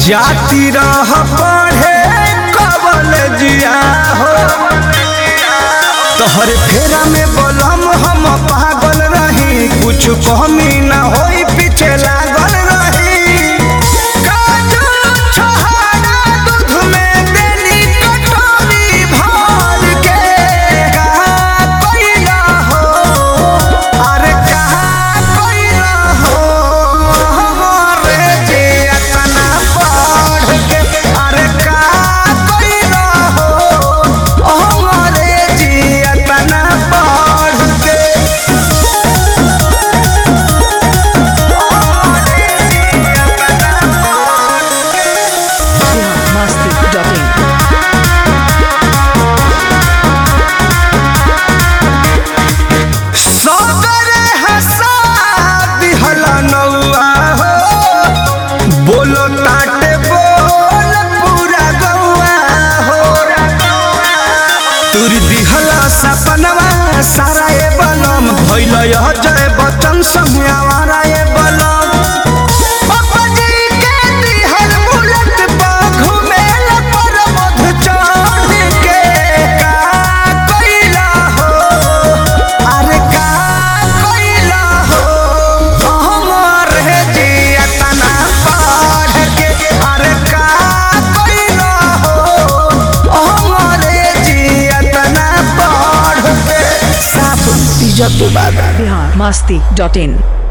जाती रह पढ़े कबल जिया हो तोहर फेरा में बोलम हम पागल रही कुछ कमी ना होई पीछे लागल रही काजू छोहारा दूध में देली कटोरी भर के कहा कोइला हो अरे कहा कोइला हो हमरे जे अतना पढ़ के अरे कहा कोइला हो हमरे जे अतना पढ़ के biharmasti.in सगरे हंसा दिहला नौआ हो बोलो ताटे बोल पूरा गौआ हो तुर दिहला सपनवा सारा ए बनम भइल यह जय बचन संग आवारा ए बनम पपजी के दिहल बुलट पा घुमेल पर मध चढ़ के का कइला हो अरे का कइला हो हमर हे जिया तना पढ़ के अरे का कइला हो हमर हे जिया तना पढ़ के साफ इज्जत बाबा biharmasti.in